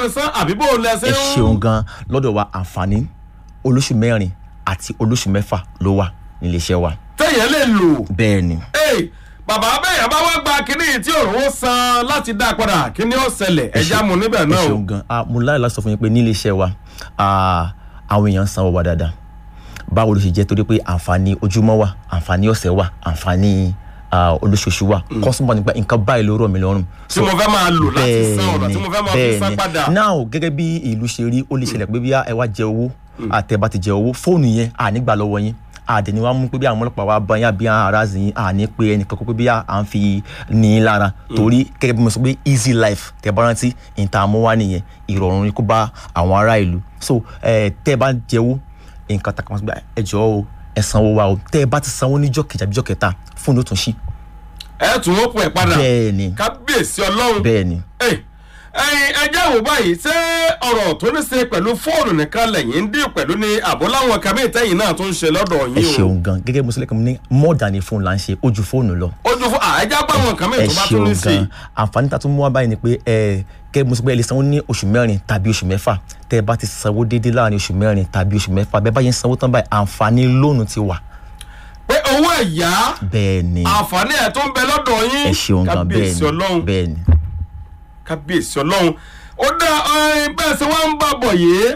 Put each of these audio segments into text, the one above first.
bá ní san àbí bó o lẹ ṣe ẹ ń. ṣeun gan lọ́dọ̀ wa àǹfààní olóṣù mẹ́rin àti olóṣù mẹ́fà ló wà nílé iṣẹ́ wa téèyàn lè lò. bẹ́ẹ̀ ni Hey, bàbá bẹ́ẹ̀ bá wá gba kínní tí òun san láti dá padà kí ni ó ṣẹlẹ̀ ẹja mu níbẹ̀ ẹ náà o. ṣeun gan ah, mo láyọ̀ láti sọ fún yín pé nílé iṣẹ́ wa ah, àwọn èèyàn ń sanwó wa dáadáa báwo ló ṣe jẹ́ torí pé àǹfààní ojúmọ́ wà àǹfààní ọ̀sẹ̀ wà àǹfààní ah, olóṣooṣù wà kọ́sùmọ̀ nípa nǹkan báyìí ló rọ̀ mí lọ́rùn. tí mo fẹ́ máa lò láti san ọ̀nà tí mo fẹ́ máa fi san bẹ́ẹ̀ni. padà. now gẹ́gẹ́ bí ìlú ṣe rí ó lè ṣẹlẹ̀ pé bí ẹ wá jẹ owó àtẹ̀bá ti jẹ owó fóònù yẹn à ní gbà lọ́wọ́ yín àdẹ̀ni wa mú pé bí àwọn ọlọ́pàá wa bá yín àbí àwọn ará zìn yín à ní pé ẹnìkan kó pé bí à ń fi ní í lára torí gẹ́gẹ́ bí mo sọ pé easy life tẹ́ bá rántí ìta mú wá nìyẹn ìrọ̀rùn ni kó bá àwọn ará ìlú so ẹ tẹ́ bá jẹ owó nǹkan takàmọ́ sí pé ẹ jọ̀ọ́ o ẹ sanwó wa o tẹ́ bá ti sanwó níjọ́ kejì àbíjọ́ kẹta fóònù ó tún ṣí ẹ tún ó pọ̀ ẹ̀ padà. bẹ́ẹ̀ni kábíyèsí ọlọ́run. bẹ́ẹ̀ni Ẹ, ẹyin ẹjẹ́ wò báyìí ṣé ọ̀rọ̀ tó ní ṣe pẹ̀lú fóònù nìkan lẹ́yìn ń dín pẹ̀lú ní àbọ̀ láwọn kàmí ìtẹ́yìn náà tó ń ṣe lọ́dọ̀ ẹ yín o. ṣeun gan gẹ́gẹ́ bí mo sọ lẹ́kàn mo ní more than a phone là ń ṣe ojú fóònù lọ ojú fún àìjá bá àwọn kàmí ẹ tó bá tún ṣeun ní sí i. gan àǹfààní tá a tún mú wá báyìí ni pé ẹ kẹ́ bí mo sọ pé ẹ lè sanwó ní oṣù mẹ́rin tàbí oṣù mẹ́fà tẹ́ ẹ bá ti sanwó déédéé láàrin oṣù mẹ́rin tàbí oṣù mẹ́fà bẹ́ẹ̀ bá yẹn sanwó tán báyìí àǹfààní lóònù ti wà pé owó ẹ̀yá bẹ́ẹ̀ ni àǹfààní ẹ̀ tó ń bẹ lọ́dọ̀ yín ẹ ṣeun gan bẹ́ẹ̀ kábíyèsí ni ọlọ́run bẹ́ẹ̀ ni kábíyèsí ọlọ́run ó dá ẹyin bẹ́ẹ̀ sẹ́ wọ́n ń bá bọ̀ yìí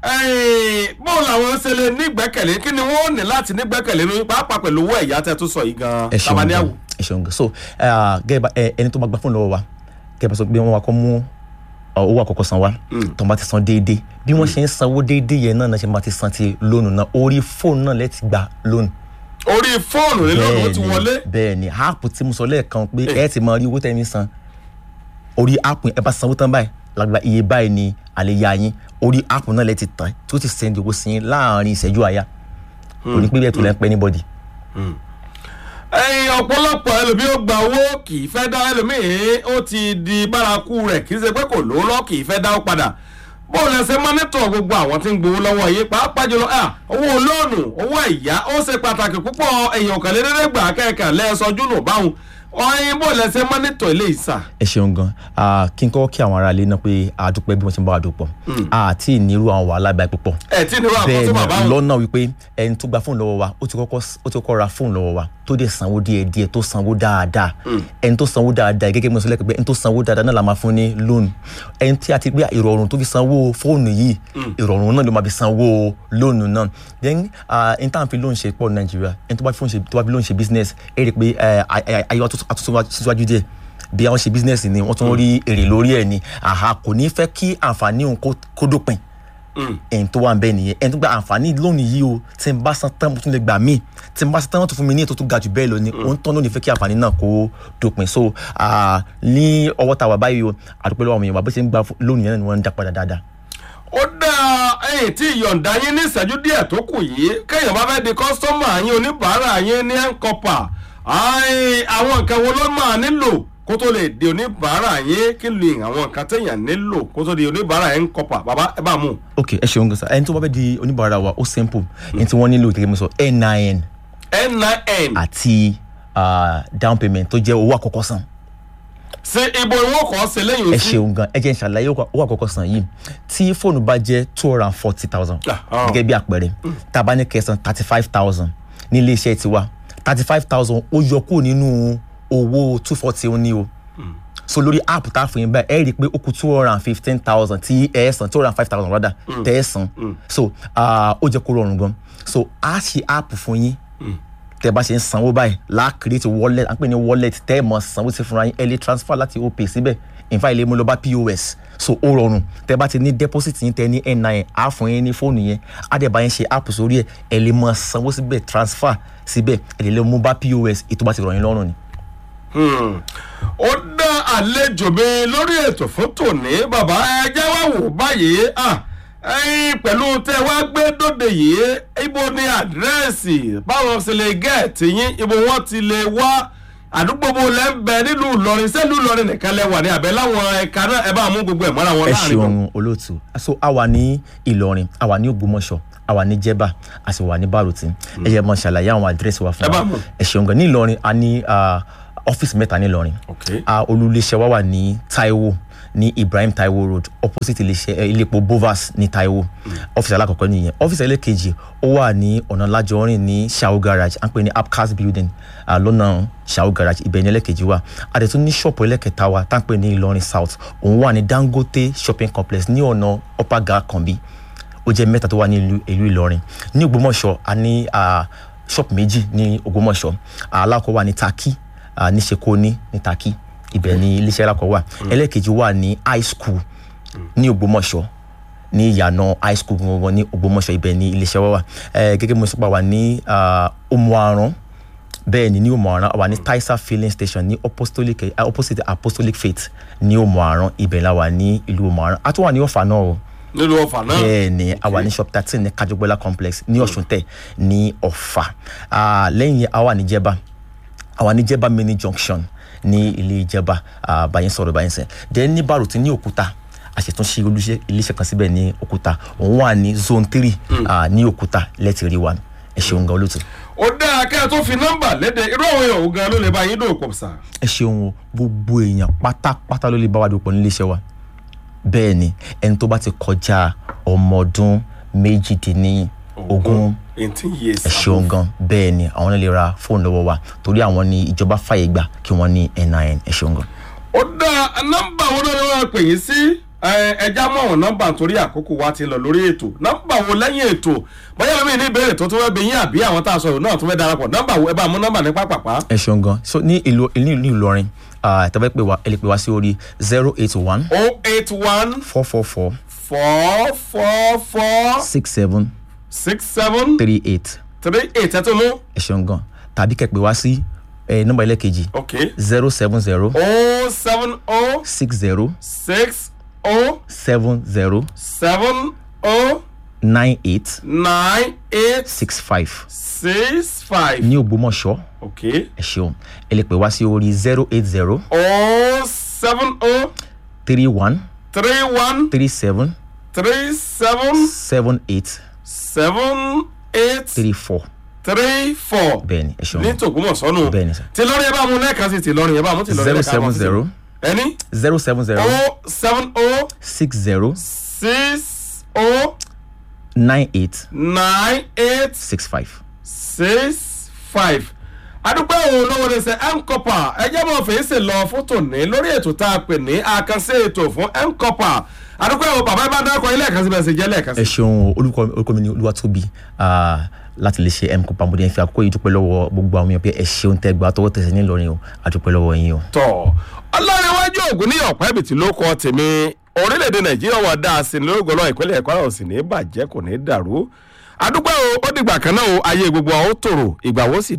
ẹyin bóun làwọn ṣe lè nígbẹ́kẹ̀lé kí ni wọ́n ní láti nígbẹ́kẹ̀lé ní pàápàá pẹ̀lú owó ẹ̀yá tẹ́ tó sọ yìí gan ẹ ṣeun tabaniawo. gan ẹ ṣeun gan so eh, gẹ́gẹ́ bá ẹ, ẹni tó bá gba fóònù lọ́wọ́ wa gẹ́gẹ́ bá sọ pé wọ́n wá kọ́ mú ọ, owó àkọ́kọ́ san wa tó bá ti san déédéé bí wọ́n ṣe ń sanwó déédéé yẹn náà náà ṣe máa ti san ti lónù náà orí fóònù náà lẹ́ẹ̀tì gba lónù orí fóònù nílò ó ti wọlé bẹ́ẹ̀ ni áàpù tí mo sọ lẹ́ẹ̀kan pé ẹ ti máa rí owó tẹ́ni san orí áàpù ẹ bá sanwó tán báyìí lágbà iye báyìí ni àlèyé yín orí áàpù náà lẹ ti tàn tí ó ti sẹ́ndì owó sí yín láàrin ìṣẹ́jú àyà kò ní pé bẹ́ẹ̀ tó lẹ́ ń pẹ́ anybody. ẹyin ọ̀pọ̀lọpọ̀ ẹlòmíì ó gba owó kì í fẹ́ dá ẹlòmíì ó ti di bárakú rẹ̀ kì í ṣe pé kò lówó lọ kì í fẹ́ dá ó padà bó lẹ ṣe mọ́nítọ̀ gbogbo àwọn tí ń gbowó lọ́wọ́ yìí pàápàá jùlọ à, owó lóònù owó ẹ̀yá ó ṣe pàtàkì púpọ̀ èèyàn kàlédédé gbà kẹ́kẹ́ lẹ́ẹ̀sọ́jú nù báwọn ọyìn bó lẹ ṣe mọ́nítọ̀ ilé ìsà. ẹ ṣeun gan Ah, kí n kọ́ kí àwọn ará ilé náà pé a dúpẹ́ bí wọ́n ti ń bá wa dúpọ̀ àti ìnírú àwọn wàhálà báyìí púpọ̀ ẹ tí nírú bẹ́ẹ̀ àkóso bàbá ni wọn. lọ́nà wípé ẹni tó gba fóònù lọ́wọ́ wa ó ti kọ́kọ́ ó ti kọ́kọ́ ra fóònù lọ́wọ́ wa tó dẹ̀ sanwó díẹ̀ díẹ̀ tó sanwó dáadáa ẹni tó sanwó dáadáa gẹ́gẹ́ bí mo sọ lẹ́kẹ̀ẹ́ pé ẹni tó sanwó dáadáa náà la máa fún ní lónù ẹni tí a ti gbé ìrọ̀rùn tó fi sanwó fóònù yìí ìrọ̀rùn náà ló máa fi sanwó lónù náà then ah, ẹni tá à ń fi lónù ṣe pọ̀ ní nàìjíríà ẹni tó bá fi fóònù ṣe tó bá fi lónù ṣe business ẹ rí i pé eh, ay- ay- ayé wa tó tó síwájú díẹ̀ bí àwọn ṣe business ni wọ́n tún rí èrè lórí ẹ̀ ni àhà kò ní fẹ́ kí àǹfààní òun kó- kó dópin ẹni tó wà ń bẹ nìyẹn ẹni tó gba àǹfààní lónìí yìí o tí n bá san tán mo tún lè gbà míì tí n bá san tán wọ́n tún fún mi ní ètò tó ga jù bẹ́ẹ̀ lọ ni òun tán ló ní fẹ́ kí àǹfààní náà kó dópin so ah, ní ọwọ́ tá a wà báyìí o àdúpẹ́ lọ́wọ́ àwọn èèyàn wà bó ṣe ń gba fún- lónìí yẹn ni wọ́n ń dá padà dáadáa. ó dá ẹyìn tí ìyọ̀ǹda yín ní ìṣẹ́jú díẹ̀ tó kù yìí kéèyàn bá fẹ́ di kọ́sítọ́mà yín oníbàárà yín ní ẹ̀ńkọ́pà àwọn nǹkan wo ló máa nílò kó tó lè di oníbàárà yín kí ni àwọn nǹkan téèyàn nílò kó tó di oníbàárà ẹ̀ńkọ́pà bàbá ẹ bá mú. ok ẹ ṣeun gbèsè ẹni tó bá fẹ́ di oníbàárà wa ó simple ẹni tí wọ́n nílò gẹ́gẹ́ bí mo sọ nin nin àti ah, down payment tó jẹ́ owó àkọ́kọ́ san ṣe ibo ìwọ kọ́ ṣe lẹ́yìn ẹ sí. ṣeun gan ẹ jẹ́ n ṣàlàyé owó àkọ́kọ́ san yìí tí fóònù bá jẹ́ two hundred and forty thousand Ah, ah. gẹ́gẹ́ bí àpẹẹrẹ tá a bá ní kẹsàn thirty five thousand ní ilé iṣẹ́ tiwa thirty five thousand ó yọ kúrò nínú owó two forty ó ní o so lórí app tá a fún yín báyìí ẹ rí i pé ó kù two hundred and fifteen thousand tí ẹ san two hundred and five thousand rather tẹ́ ẹ san so ah, ó jẹ́ kó rọrùn gan so a ṣe app fún yín tẹ́ bá ṣe ń sanwó báyìí la create wallet à ń pè ní wallet tẹ́ ẹ mọ̀ sanwó sí fúnra yín ẹ lè transfer láti opay síbẹ̀ in fact ilé mú lọ bá pos so ó rọrùn tẹ́ bá ti ní deposit yín tẹ́ ní nin á fún yín ní fóònù yẹn á dẹ̀ bá yín ṣe app sórí ẹ̀ ẹ lè mọ̀ sanwó síbẹ̀ transfer síbẹ̀ ẹ lè lè mú bá pos ètò bá ti rọ̀ yín lọ́rùn ni. Hmm. ó dá àlejò mi lórí ètò fún tòní bàbá ẹjẹ wá wò báyìí ah, ẹyin pẹ̀lú tẹ wá gbé dóde yìí ibo ni àdírẹ́sì báwọn ṣe lè gẹ̀ẹ́tì yín ibo wọn ti lè wá àdúgbò bo lẹ́ ń bẹ nílùú Ìlọrin sẹ́lú Ìlọrin nìkan lẹ wà ní àbẹ́ láwọn ẹ̀ka náà ẹ bá mú gbogbo ẹ̀ mọ́ra wọn ẹ láàrin wọn. ṣeun olóòtú so a wà ní ìlọrin a wà ní ògbómọ̀ṣọ́ a wà ní jẹ̀bà a sì wà ní bàrùtì ẹ yẹ mọ ṣàlàyé àwọn àdírẹ́sì wa fún Ẹ bá wa mú. ẹ ṣeun gan ní ìlọrin a ní ah, ọ́fíìsì mẹ́ta ní ìlọrin Okay. a olùléṣẹ́ wa wà ní taiwo ní ibrahim taiwo road opposite iléeṣẹ́ eh, iléepo bovas ní taiwo ọ́fíìsì alákọ̀ọ́kọ́ nìyẹn ọ́fíìsì ẹlẹ́kejì ó wà ní ọ̀nà lájọrin ní shao garage à ń pè ní apcas building ah, lọ́nà shao garage ibẹ̀ ní ẹlẹ́kejì wà a dẹ̀ tún ní ṣọ́ọ̀pù ẹlẹ́kẹta wa tá à ń pè ní ìlọrin south òun wà ní dangote shopping complex ní ọ̀nà upper gar kanbi ó jẹ́ mẹ́ta tó wà ní ìlú- ìlú ìlọrin ní ògbómọ̀ṣọ́ a ní ah, ṣọ́ọ̀pù méjì ní ògbómọ̀ṣọ́ alákọ̀ọ́ wà ní taki ah, ní sekoni ní taki ibẹ̀ ní iléeṣẹ́ alákọ̀ọ́ wà ẹlẹ́kejì wà ní high school ní ògbómọ̀ṣọ́ ní ìyànà high school gangan ní ògbómọ̀ṣọ́ ibẹ̀ ní iléeṣẹ́ wa wà Eh, gẹ́gẹ́ bí mo sọ pé a wà ní ah, omuaran bẹ́ẹ̀ ni ní omuaran a wà ní taisa filling station ní apostolic eh, opposite apostolic faith ní omuaran ibẹ̀ la wà ní ìlú omuaran a tún wà ní ọ̀fà náà o nílùú ọ̀fà náà bẹ́ẹ̀ ni a wà ní shop thirteen ní kajogbola complex ní ọ̀ṣuntẹ̀ ní ọ̀fà Ah, lẹ́yìn a wà ní jẹba a wà ní jẹba mini junction ní ilé ìjẹba ah, báyìí sọ̀rọ̀ báyìí sẹ́ then ní baruti ní òkúta a ṣètò ṣe olùṣe iléeṣẹ́ kan síbẹ̀ ní òkúta òun wà ní zone three ah, ní òkúta lẹ́tì rí wa ẹ ṣeun gan olóòtú ó dáa kẹ́ ẹ tó fi nọ́mbà léde irú àwọn èèyàn òun gan ló lè bá yín dòwò pọ̀ sà. ẹ ṣeun o gbogbo èèyàn pátápátá ló lè bá wa dòpọ̀ nílé iṣẹ́ wa bẹ́ẹ̀ ni ẹni tó bá ti kọjá ọmọ ọdún méjìdínlógún eighteen years. ẹ ṣeun gan bẹ́ẹ̀ ni àwọn náà lè ra fóònù lọ́wọ́ wa torí àwọn ni ìjọba fàyè gbà kí wọ́n ní nin ẹ ṣeun gan. ó dáa nọ́mbà wo ló ní wọn pè yín sí ẹ ẹja mọ àwọn nọ́mbà nítorí àkókò wa ti lọ lórí ètò nọ́mbà wo lẹ́yìn ètò bóyá lómi ní ìbéèrè tó tún fẹ́ bí yín àbí àwọn tá a sọ̀rọ̀ náà tún fẹ́ darapọ̀ nọ́mbà wo ẹ bá mú nọ́mbà ní pápápá. ẹ ṣeun gan so ní ìlú ní ìlú ìlọrin tẹ́fẹ́ pé wa ẹ lè pè wá sí orí zero eight one o eight one four four four four four four six seven six seven three eight three eight ẹ tún mú. ẹ ṣeun gan tàbí kẹ́ pè wá sí eh, nọ́mbà ẹlẹ́kejì ok zero seven zero o seven o six zero six o seven zero seven o nine eight nine eight six five six five ní ògbómọ̀ṣọ́ ok ẹ ṣeun ẹ lè pè wá sí orí zero eight zero o seven o three one three one three seven three seven seven eight seven eight three four three four bẹ́ẹ̀ ni ẹ ṣeun ní tògbómọ̀sọ́nù bẹ́ẹ̀ ni sir tìlọrin ẹ bá mú lẹ́ẹ̀kan sí tìlọrin ẹ bá mú tìlọrin zero lẹ́ẹ̀kan seven sí zero ẹni zero seven zero o seven o six zero six o nine eight nine eight six five. six five adúpẹ́ òun lọ́wọ́ ní sẹ́ mcopa ẹjẹ́ mọ̀ fèsì lọ fún tòní lórí ètò tá a pè ní àkànṣe ètò fún mcopa adúpẹ́ òun bàbá ibà dákọ̀ ilé ẹ̀kan síbẹ̀ sí jẹ́ lẹ́ẹ̀kan ẹ sí. ṣeun o, orúkọ orúkọ mi ni olúwatóbi ah, láti lè ṣe mco pàmòdé fi àkókò yìí dúpẹ́ lọ́wọ́ gbogbo àwọn èèyàn pé ẹ ṣeun tẹ́ gba tọwọ́ tẹsẹ̀ nílọrin o àdúpẹ́ lọ́wọ́ yín o. tọ̀ ọlọ́rinwájú ògùn ní ọ̀pá ìbìtì ló kọ́ tèmi orílẹ̀-èdè nàìjíríà wà dáa sí ní lórúkọ náà ìpínlẹ̀ ẹ̀kọ́ náà ò sì ní bàjẹ́ kò ní dàrú adúpẹ́ o ó dìgbà kan náà o ayé gbogbo àwọn ó tòrò ìgbà wo sì